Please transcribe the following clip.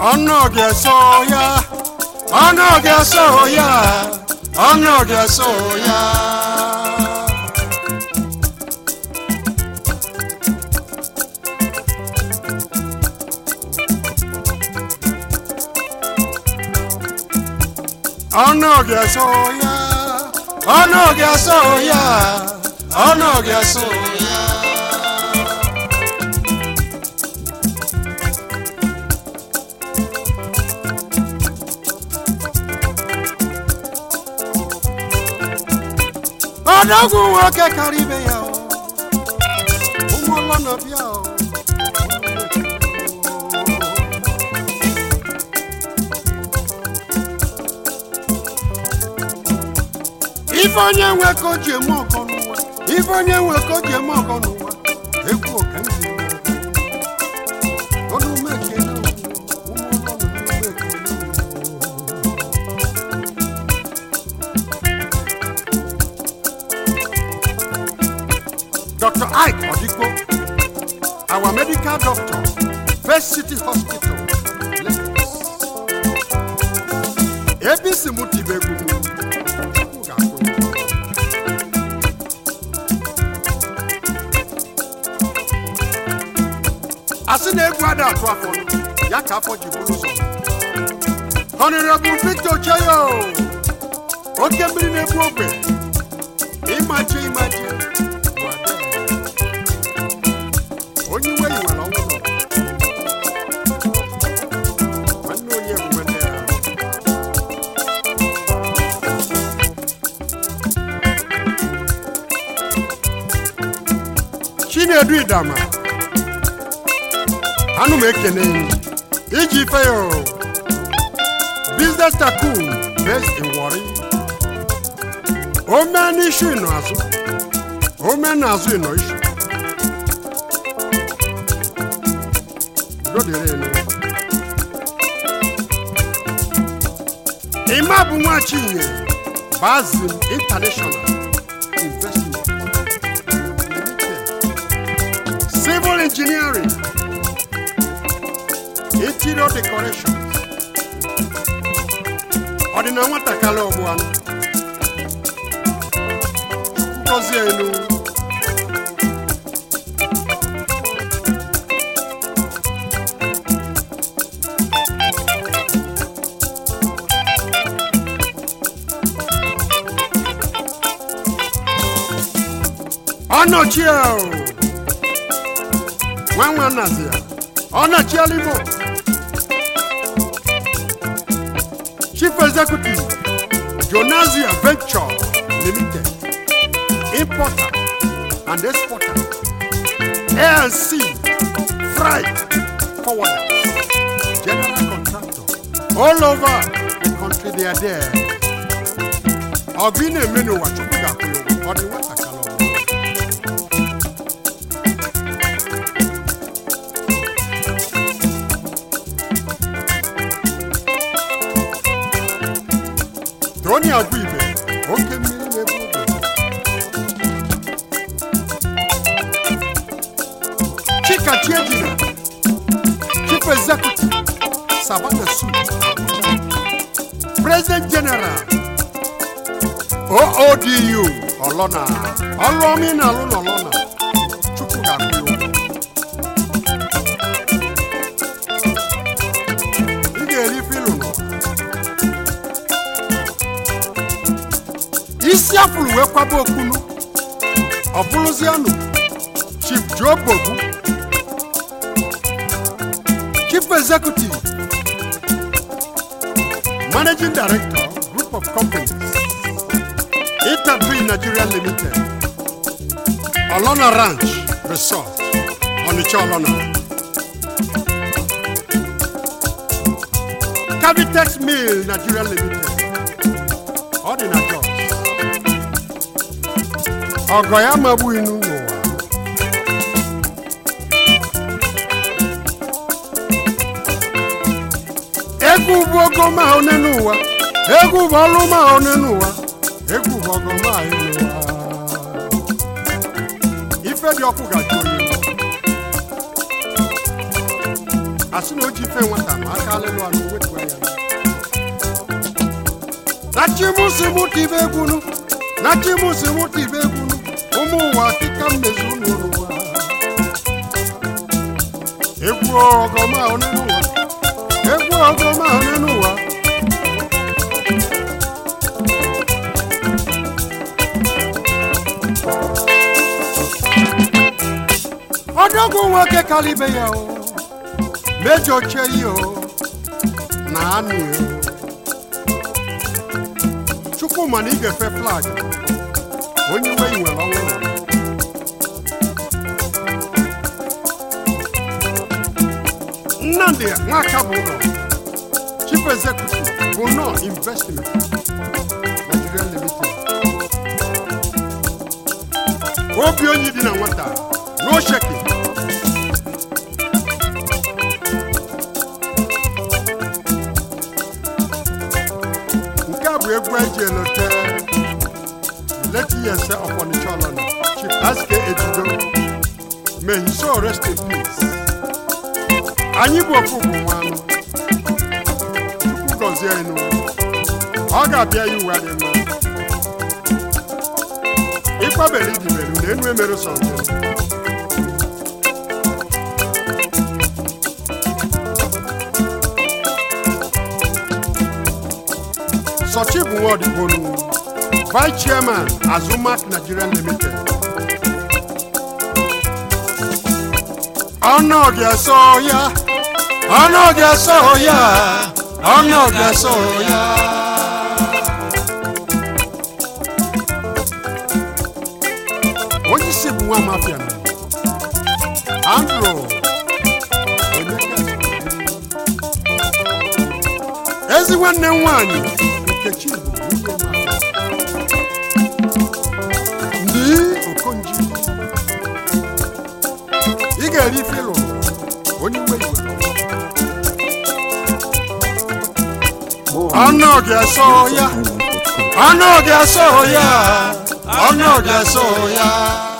ọnụ ga-eso ya ọnụ ga-eso ya ọnụ ga-eso ya ọnụ ga-eso ya ọnụ ga-eso ya ọnụ ga-eso ya ọdọgwụ nwoke kara ibe ya o. ụmụ ụlọ nọ bịa o. ife onye nwe ka o ji eme ọkọ n'ụwa ife onye nwe ka o ji eme ọkọ n'ụwa egwu ọka ndị ọnụ ume ekele o. ụmụ ụlọ nọ n'ume ekele o. Dr. Ike Odikpo, our medical doctor, First City Hospital, Lagos. ABC Mutibe Gumu. asị na egwu ada atụ afọ nụ, ya ka afọ ji bụrụ ụzọ honorable victor cheyo oke mmiri na-egbu ogbe ịmachi ịmachi bụ ada ya. onye iwe yiwere ọnwụ nọ nwanne onye bụ nwanne ya chinedu idama anụ m ekene ya iji ife ya o. business tycoon based in Warri ome n'ishu ịnọ azụ ome n'azụ ịnọ ishu udo dịrị enu ịma bụ nwa chinye bazin international investment limited civil engineering interior decorations ọdịna nwatakịrị ọgbụ anụ ngozi elu ọnọchie o nwa nwa nazi ya ọnọchiela igbo chief executive jonazia venture limited importer and exporter anc freight forwarder general contractor all over the country they are there ọbụ ị na-eme n'ụwa chukwu ga-akwụ ya ụgwọ ọ dị nwatakịrị ọbụla Tony Agwibe, oke mmiri na-ebu ụzọ. Chika Chiejina, Chief Executive, Savannah Suit, President General, OODU, Olona, ọrụ ọma ị na-alụ n'Olona, Chukwu ga-akwụ ya ụgwọ. Ị ga-eri ife ịlụ n'ụwa. isi afụrụ wee kwaba okpunu ọ bụrụzianụ chief joe bogu chief executive managing director group of companies intertree nigeria limited olona ranch resort onitsha olona cavitex mill nigeria limited ọ dị na jos ọgọ ya magbughị n'ụwa egwu bụ ogo ma one n'ụwa egwu bụ ọlụ ma one n'ụwa egwu bụ ọgọ ma anyị n'ụwa ife dị ọkụ gaji onye asị na o ji ife nwata ma aka alịlụ anụ wetuo ya na chimusi mụta ibe egwunu na chimusi mụta ibe egwunu ụmụ ụwa kịka mmezi unu n'ụwa egwu ọgọma ahụ n'ụwa egwu ọgọma ahụ n'ụwa ọdọgwụ nwoke kalibe ya o mejọ cheyi o na anị o chukwu ma na ị ga-efe flag onye iwe i nwere ọnwụ nnamdị nwaka bụ ụlọ chief executive bụ nọ investment nigeria limited obi onye dị na nwata no shaking nke a bụ egwu eji elote leti yese ọfọnichalona chief aske ejido may he so rest in peace anyị bụ ofu bụ nwanụ chukwu gọzie enu ọ ga-abịa ya uwe dị mma ịkpabere idiberu na enu emerụ sọ njem Sochi bụ Nwaodigbolu, Vice Chairman Azumak Nigeria Limited. Ọnụ ga-eso ya, ọnụ ga-eso ya, ọnụ ga-eso ya. Onye isi bụ nwa mafia na Andrew Emeka ezi nwanne m nwanyị nkechi bụ nwunye mafia ndị okonji ị ga-eri ife ịlụrụ onye iwe iwe ọnụ ga-eso ya ọnụ ga-eso ya ọnụ ga-eso ya